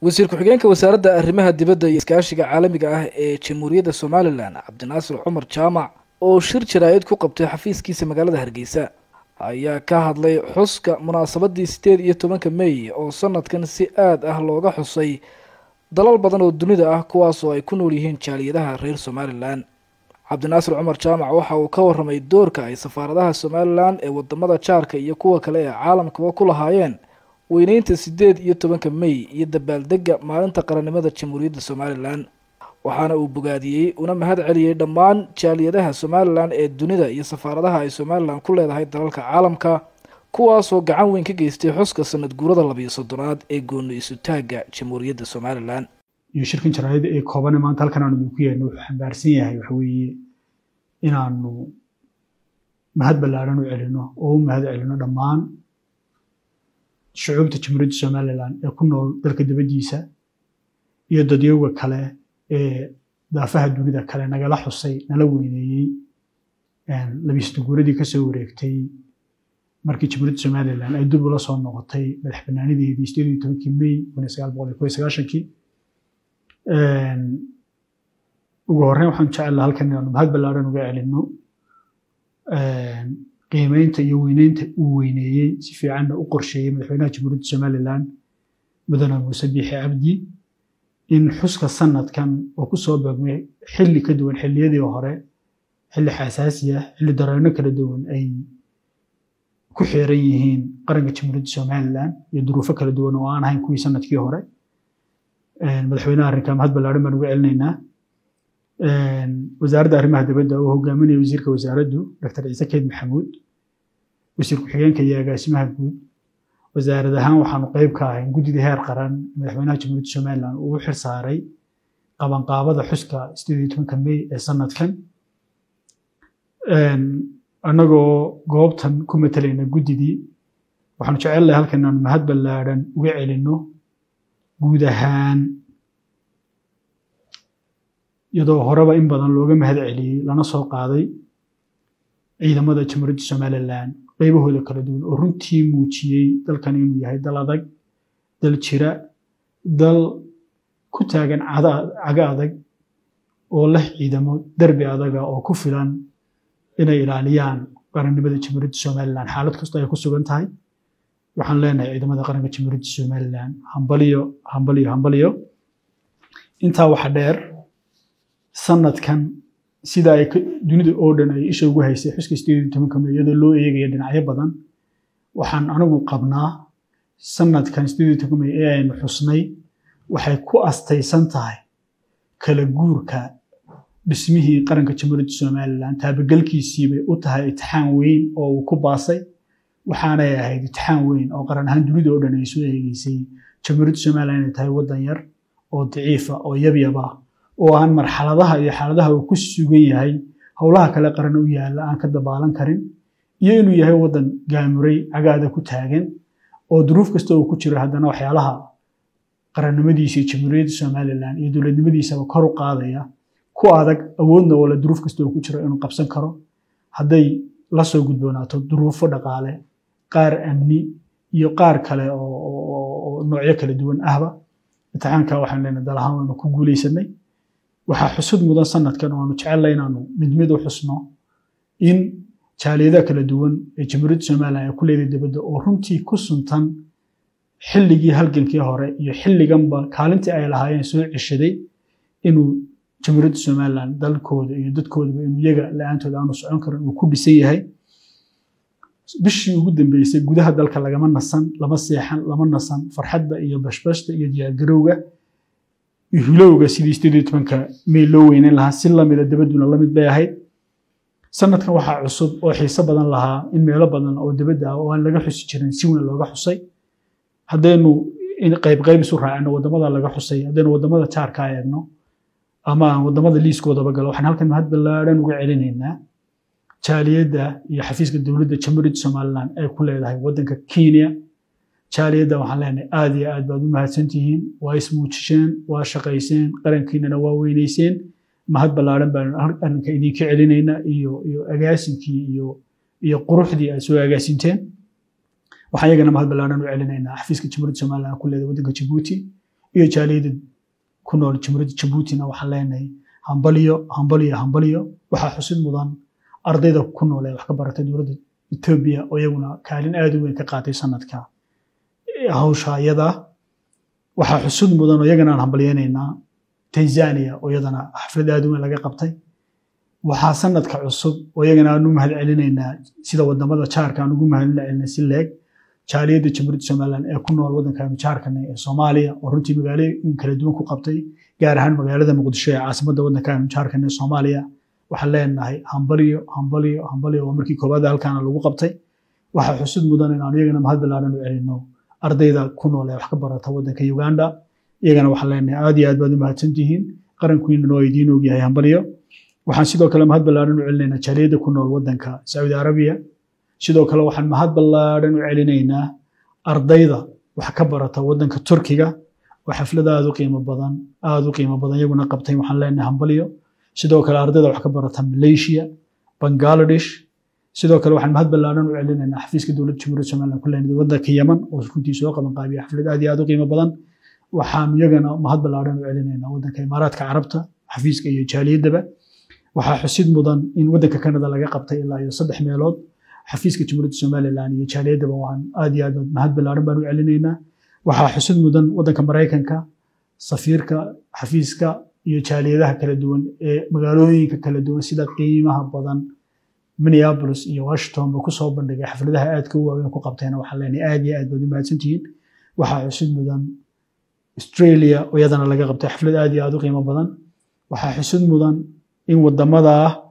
wasiir ku-xigeenka wasaaradda arrimaha dibadda iyo iskaashiga caalamiga ah ee jamhuuriyadda somalilan cabdinaasir cumar jaamac oo shir jaraa'id ku qabtay xafiiskiisa magaalada hargeysa ayaa ka hadlay xuska munaasabadii sideed iyo tobanka mey oo sanadkan si aad ah looga xusay dalal badan oo dunida ah kuwaasoo ay ku nool yihiin jaaliyadaha reer somalilan cabdinaasir cumar jaamac waxa uu ka waramay doorka ay safaaradaha somalilan ee wadamada jaarka iyo kuwa kale ee caalamkaba ku lahaayeen weyneynta sideed iyo tobanka mey iyo dabaaldega maalinta qarannimada jamhuuriyadda somalilan waxaana uu bogaadiyey una mahad celiyey dhammaan jaaliyadaha somalilan ee dunida iyo safaaradaha ay somalilan ku leedahay dalalka caalamka kuwaasoo gacan weyn ka geystay xuska sanad guurada labiyo soddonaad ee gooni isutaagga jamhuuriyadda somalilan iyo shirkan jaraayada ee koobane maanta halkan aanu idinku yeelno wuxuu xambaarsan yahay waxa weeye inaanu mahad ballaaran u celino oo u mahad celino dhammaan shucuubta jamhuuriyadda somalilan ee ku nool dalka dibaddiisa iyo dadyoga kale ee daafaha dunida kale nagala xusay nala weyneeyey labiisdaguuradii kasoo wareegtay markii jamhuuriyadda somalilan ay dib ula soo noqotay madax banaanideedii sideed iyo tobankii mey kun iyo sagaal boqol iyo kow iyo sagaashankii ugu horreyn waxaan jecel halkan inaanu mahad ballaaran uga celino qiimeynta iyo weyneynta uu weyneeyey si fiicanna u qorsheeyey madaxweynaha jamhuuriyadda somalilan mudane muuse biixi cabdi in xuska sanadkan oo ku soo beegmay xilli ka duwan xilliyadii hore xilli xasaasi ah xilli dareenno kala duwan ay ku xeeran yihiin qaranka jamhuuriyadda somalilan iyo duruufo kala duwan oo aan ahayn kuwii sanadkii hore madaxweynaha arrinkaa mahad ballaaran baan uga celinaynaa wasaaradda arrimaha dibadda oo hogaaminaya wasiirka wasaaraddu dr ciise keyd maxamuud wasiir ku-xigeenka iyo agaasimaha guud wasaarad ahaan waxaanu qayb ka ahayn guddida heer qaran madaxweynaha jamhuuriyadda somalilan uu u xil saaray qabanqaabada xuska sideed iyo tobanka mey ee sanadkan annagoo goobtan ku matalayna guddidii waxaanu jecelnahay halkan inaanu mahad ballaaran uga celinno guud ahaan iyadoo horeba in badan looga mahad celiyey lana soo qaaday ciidamada jamhuuriyadda somalilan qaybahooda kala duwan oo runtii muujiyey dalkan inuu yahay dal adag dal jira dal ku taagan cago adag oo leh ciidamo derbi adaga oo ku filan inay ilaaliyaan qarannimada jamhuuriyadda somalilan xaalad kasta ay ku sugan tahay waxaan leenahay ciidamada qaranka jamhuuriyadda somalilan hambaliyo hambaliyo hambaliyo intaa waxa dheer sanadkan sida ay dunida oo dhan ay isha ugu haysay xuska sideed iyo tobanka mey iyadoo loo eegaya dhinacyo badan waxaan anigu qabnaa sanadkan sideed iyo tobanka mey ee aynu xusnay waxay ku astaysan tahay kala guurka dhismihii qaranka jamhuuriyadda somalilan taabagelkiisii bay u tahay itixaan weyn oo uu ku baasay waxaanay ahayd itixaan weyn oo qaran ahaan dunida oo dhan ay soo eegeysay jamhuuriyadda somalilan inay tahay waddan yar oo daciifa oo yabyaba oo aan marxaladaha iyo xaaladaha uu ku sugan yahay howlaha kale qaran u yaalla aan ka dabaalan karin iyo inuu yahay waddan gaamuray cagaada ku taagan oo duruuf kasta uu ku jiro haddana waxyaalaha qarannimadiisa iyo jamhuuriyadda somalilan iyo dowladnimadiisaba kor u qaadaya ku adag awoodna oo le duruuf kasta uu ku jiro inuu qabsan karo hadday la soo gudboonaato duruufo dhaqaale qaar amni iyo qaar kale oo noocyo kala duwan ahba imtixaanka waxaan leenahay dal ahaan waynu ku guulaysanay waxaa xusud mudan sanadkan oo aanu jecellay inaanu mid mid u xusno in jaaliyadaha kala duwan ee jamhuuriyadda somalilan ay ku leedahay dibadda oo runtii ku suntan xilligii halgankii hore iyo xilliganba kaalintii ay lahaayeen soo ceshaday inuu jamhuuriyadda somalilan dalkooda iyo dadkoodaba inuu iyaga la-aantooda aanu socon karin uu ku dhisan yahay bishii ugu dambeysay gudaha dalka lagama nasan lama seexan lama nasan farxadda iyo bashbashta iyo diyaargarowga iyo hilowga sidii sideed iyo tobanka mey loo weyneyn lahaa si lamida dabadduna lamid bay ahayd sanadkan waxaa cusub oo xiiso badan lahaa in meelo badan oo dabadda ah oo aan laga xusi jirin si weyn looga xusay haddaynu qayb qayb isu raacino waddamada laga xusay haddaynu waddamada jaarka eegno ama aan waddamada liiskoodaba galo waxaan halkan mahad ballaaran uga celinaynaa jaaliyadda iyo xafiiska dowladda jamhuuriyadda somalilan ay ku leedahay waddanka kenya jaaliyadda waxaan leenahay aad iyo aad baad u mahadsantihiin waa ismuujisheen waa shaqayseen qarankiinana waa weynayseen mahad ballaaran baan arrinka idinka celinaynaa iyo iyo agaasinkii iyo iyo quruxdii aad soo agaasinteen waxaan iyagana mahad ballaaran u celinaynaa xafiiska jamhuuriyadda somalilan ku leedahay waddanka jabuuti iyo jaaliyada ku nool jamhuuriyadda jabuutina waxaan leenahay hambalyo hambalyo hambalyo waxaa xusid mudan ardayda ku nool ee wax ka baratay dowladda etoobiya oo iyaguna kaalin aad u weyn ka qaatay sanadka hawsha iyada waxaa xusud mudan oo iyagana aan hambalyeynaynaa tanzania oo iyadana xaflad aad u weyn laga qabtay waxaa sanadka cusub oo iyagana aan u mahad celinaynaa sida wadamada jaarka aan ugu mahad celinay si leeg jaaliyadda jamhuuriyadda somaliland ee ku nool waddankaanu jaarkana ee soomaaliya oo runtii magaalooyin kala duwan ku qabtay gaar ahaan magaalada muqdisho ee caasimadda waddankaanu jaarkana ee soomaaliya waxaan leenahay hambalyo hambalyo hambalyo waa markii koowaad halkaana lagu qabtay waxaa xusud mudan in aan iyagana mahad ballaaran u celino ardayda ku nool ee wax ka barata waddanka uganda iyagana waxaan leenahay aad iyo aad baad u mahadsantihiin qarankiinana waa idiin ogyahay hambalyo waxaan sidoo kale mahad ballaaran u celinaynaa jaaliyadda ku nool waddanka sacuudi arabiya sidoo kale waxaan mahad ballaaran u celinaynaa ardayda wax ka barata waddanka turkiga oo xaflad aad u qiimo badan aad u qiimo badan iyaguna qabtay waxaan leenahay hambalyo sidoo kale ardayda wax ka barata malaysia bangladesh sidoo kale waxaan mahad ballaaran u celinaynaa xafiiska dowladda jamhuuriyadda somaliland ku leenahay waddanka yeman oo runtii soo qaban qaabiya xaflad aad iyo aad u qiimo badan waxaan iyagana mahad ballaaran u celinaynaa waddanka imaaraadka carabta xafiiska iyo jaaliyaddaba waxaa xusid mudan in waddanka canada laga qabtay ilaa iyo saddex meelood xafiiska jamhuuriyadda somaliland iyo jaaliyaddaba waan aad iyo aad mahad ballaaran baan u celinaynaa waxaa xusid mudan waddanka maraykanka safiirka xafiiska iyo jaaliyadaha kala duwan ee magaalooyinka kala duwan sida qiimaha badan minneapolis iyo washington ba kusoo bandhigay xafladaha aadka u waaweyn ku qabteena waxaan leenahay aad iyo aad baad u mahadsantihiin waxaa xusid mudan australia oo iyadana laga qabtay xaflad aad iyo aad u qiimo badan waxaa xusid mudan in wadamada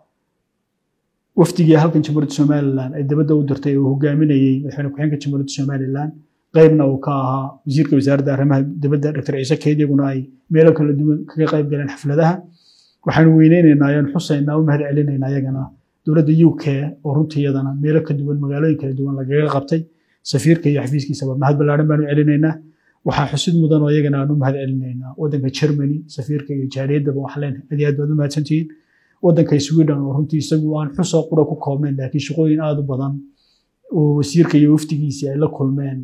wafdigii halkan jamhuuriyadda somaliland ay dabadda u dirtay uu hogaaminayey madaxweyne ku-xigeenka jamhuuriyadda somaliland qaybna uu ka ahaa wasiirka wasaaradda arrimaha dibadda dr ciise keyd iyaguna ay meelo kala duwan kaga qayb galeen xafladaha waxaanu weyneynaynaa ayaan xusaynaa u mahad celinaynaa iyagana dowladda u k oo runtii iyadana meelo ka duwan magaalooyin kala duwan lagaga qabtay safiirka iyo xafiiskiisaba mahad ballaaran baanu celinaynaa waxaa xusid mudan oo iyagana aan u mahad celinaynaa waddanka germany safiirka iyo jaaliyaddaba waxaan leenahay aad iyo aad baad u mahadsantihiin waddanka sweden oo runtii isagu aan xusoo qura ku koobnayn laakiin shaqooyin aad u badan oo wasiirka iyo wafdigiisii ay la kulmeen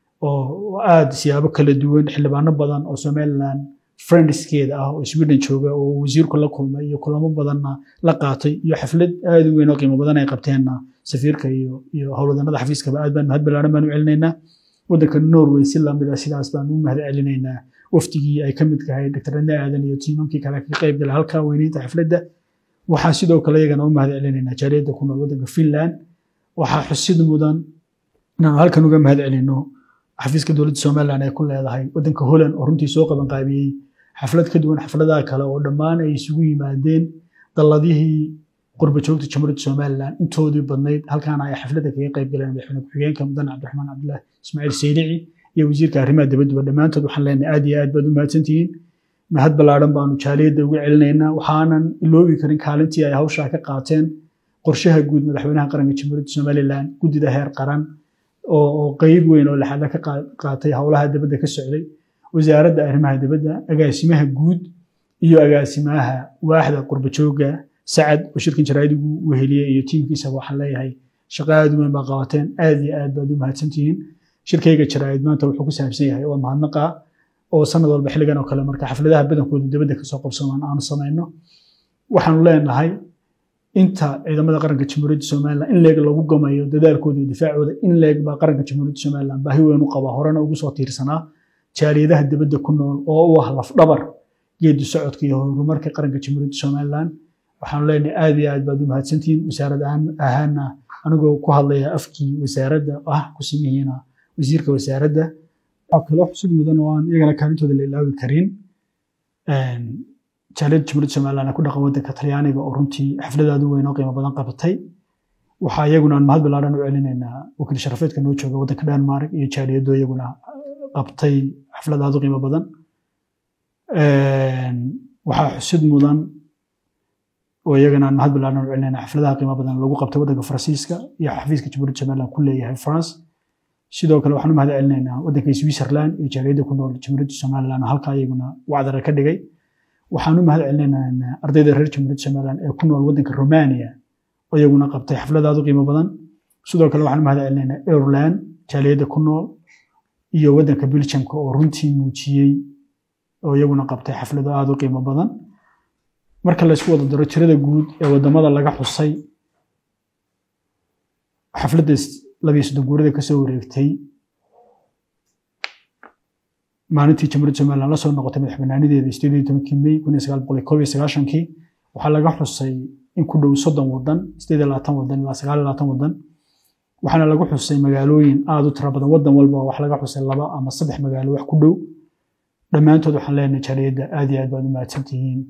oo aad siyaabo kala duwan xildhibaano badan oo somaliland friendskeeda ah oo sweden jooga oo wasiirku la kulmay iyo kulamo badanna la qaatay iyo xaflad aad u weyn oo qiimo badan ay qabteenna safiirka iyo iyo howlwadanada xafiiskaba aad baan mahad ballaaran baan u celinaynaa waddanka norway si lamid ah sidaas baan u mahad celinaynaa wafdigii ay ka mid tahay dr ane aadan iyo tiimamkii kale ka qayb gala halka weyneynta xafladda waxaan sidoo kale iyagana u mahad celinaynaa jaaliyadda ku nool waddanka finland waxaa xusid mudan inaanu halkan uga mahad celino xafiiska dowladda somaliland ay ku leedahay waddanka holland oo runtii soo qaban qaabiyey xaflad ka duwan xafladaha kale oo dhammaan ay isugu yimaadeen dalladihii qurba joogta jamhuuriyadda somaliland intoodii badnayd halkaana ay xafladda kaga qayb galeen madaxweyne ku-xigeenka mudan cabdiraxmaan cabdullah ismaaciil saylici iyo wasiirka arrimaha dibadduba dhammaantood waxaan leenahay aad iyo aad baad u mahadsantihiin mahad ballaaran baanu jaaliyadda uga celinaynaa waxaanan iloobi karin kaalintii ay hawshaa ka qaateen qorshaha guud madaxweynaha qaranka jamhuuriyadda somaliland guddida heer qaran oo qeyb weyn oo laxada ka qaatay howlaha dibadda ka socday wasaaradda arrimaha dibadda agaasimaha guud iyo agaasimaha waaxda qurba jooga sacad oo shirkan jaraa'idigu weheliyey iyo tiimkiisaba waxaan leeyahay shaqo aad u weyn baa qabateen aad iyo aad baad u mahadsantihiin shirkayga jaraa'id maanta wuxuu ku saabsan yahay waa mahadnaqa oo sanad walba xilligan oo kale marka xafladaha badankoodu dibadda kasoo qabsamaan aanu samayno waxaanu leenahay inta ciidamada qaranka jamhuuriyadda somaliland in leeg lagu gamayo dadaalkooda iyo difaacooda in leeg baa qaranka jamhuuriyadda somaliland baahi weyn u qabaa horena ugu soo tiirsanaa jaaliyadaha dibadda ku nool oo u ah lafdhabar geedi socodka iyo horumarka qaranka jamhuuriyadda somaliland waxaanu leenahay aad iyo aad baad u mahadsantihiin wasaarad ahaana anigoo ku hadlaya afkii wasaaradda ah ku simihiina wasiirka wasaaradda waxaa kaloo xusud mudan oo aan iyagana kaalintooda la ilaawi karin jaaliyadda jamhuuriyadda somaliland ku dhaqan waddanka talyaaniga oo runtii xafladaadu weyn oo qiimo badan qabatay waxaa iyaguna aan mahad ballaaran u celinaynaa wakiil sharafeedka noo jooga waddanka denmark iyo jaaliyaddo iyaguna qabtay xafladaadu qiimo badan waxaa xusid mudan oo iyagana aan mahad ballaaran u celinaynaa xafladaha qiimo badan lagu qabtay waddanka faransiiska iyo xafiiska jamhuuriyadda somaliland ku leeyahay france sidoo kale waxaan u mahad celinaynaa waddanka switzerland iyo jaaliyadda ku nool jamhuuriyadda somaliland halkaa iyaguna wacdara ka dhigay waxaan u mahad celinaynaa ardayda reer jamhuuriyadda somaliland ee ku nool waddanka romania oo iyaguna qabtay xafladaadu qiimo badan sidoo kale waxaan u mahad celinaynaa ireland jaaliyadda ku nool iyo waddanka belgiumka oo runtii muujiyey oo iyaguna qabtay xaflado aada u qiimo badan marka la isku wada daro tirada guud ee wadamada laga xusay xafladda labiyo soddon guurada kasoo wareegtay maalintii jamhuuriyadda somaliland la soo noqotay madax banaanideeda sideed iyo tobankii may kun iyo sagaal boqol iyo koob iyo sagaashankii waxaa laga xusay in ku dhow soddon wadan sideed iyo labaatan wadan ilaa sagaal iyo labaatan wadan waxaana lagu xusay magaalooyin aada u tiro badan wadan walba wax laga xusay laba ama saddex magaalo wax ku dhow dhammaantood waxaan leenahay jaaliyadda aad iyo aad baad u mahadsantihiin